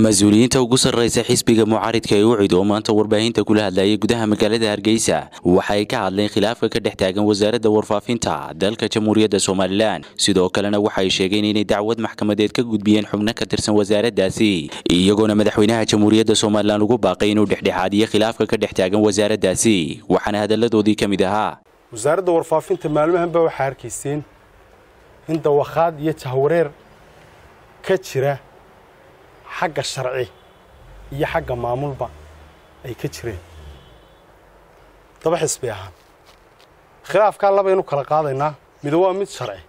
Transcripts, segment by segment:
mas-uuliyiinta ugu sarreysa xisbiga mucaaridka ee ucid oo maanta warbaahinta kula hadlayay gudaha magaalada hargeysa waxay ka hadleen khilaafka ka dhex taagan wasaaradda warfaafinta dalka jamhuuriyadda somalilan sidoo kalena waxay sheegeen inay dacwad maxkamadeed ka gudbiyeen xubno ka tirsan wasaaraddaasi iyagoona madaxweynaha jamhuuriyadda somalilan ugu baaqay inuu dhexdhexaadiyo khilaafka ka dhex taagan wasaaraddaasi waxaana hadalladoodii ka mid ahaa wasaaradda warfaafinta maalmahanba waxaa arkayseen in dawakhaad iyo jahwareer ka jira xagga sharci iyo xagga maamulba ay ka jireen daba xisbi ahaan khilaafkaa labaynu kala qaadaynaa mido waa mid sharci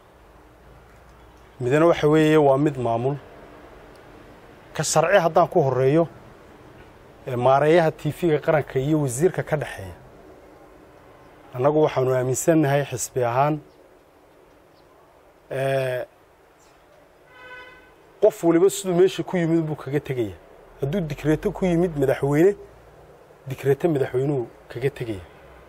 midna waxa weeye waa mid maamul ka sharci haddaan ku horreeyo maareeyaha tiifiga qaranka iyo wasiirka ka dhexeeya annagu waxaanu aaminsannahay xisbi ahaan qof waliba siduu meesha ku yimid buu kaga tegaya hadduu dikreeto ku yimid madaxweyne dikreeto madaxweynuhu kaga tegaya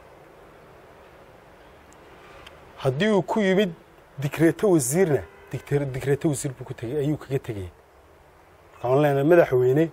haddii uu ku yimid dikreeto wasiirna dikreeto wasiir buu kuteg ayuu kaga tegaya marka aan leenahay madaxweyne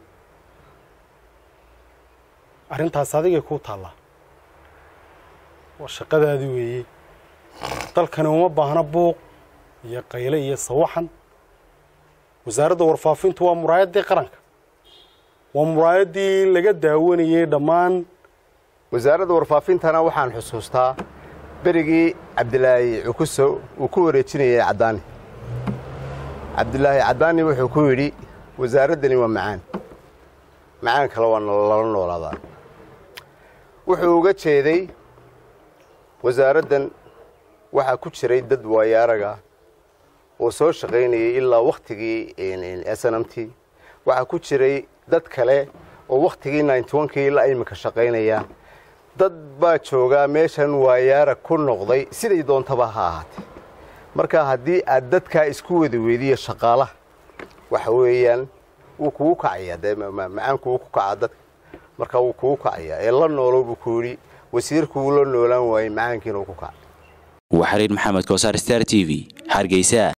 arrintaas adigay kuu taallaa waa shaqadaadii weeye dalkani uma baahna buuq iyo qayle iyo sawaxan wasaaradda warfaafintu waa muraayaddii qaranka waa muraayaddii laga daawanayey dhammaan wasaaradda warfaafintana waxaan xusuustaa berigii cabdilaahi cukuso uu ku wareejinayay caddaani cabdilaahi caddaani wuxuu ku yidhi wasaaraddani waa macaan macaan kale waa lala noolaadaa wuxuu uga jeeday wasaaraddan waxaa ku jiray dad waayaaraga oo soo shaqaynayay ilaa wakhtigii s n m t waxaa ku jiray dad kale oo wakhtigii ninety-onkii ilaa iminka shaqaynaya dad baa joogaa meeshan waayaara ku noqday siday doontaba ha ahaatee marka haddii aad dadkaa isku wada weydiya shaqaalaha waxa weeyaan wuu kugu kacayaa dee macaanku wuu ku kacaa dadka marka wuu kugu kacayaa ee la noolo buu ku yidhi wasiirku wuu la noolaan waayey macaankiina uu ku kaca waa xariir maxamed koosaar star t v hargeysa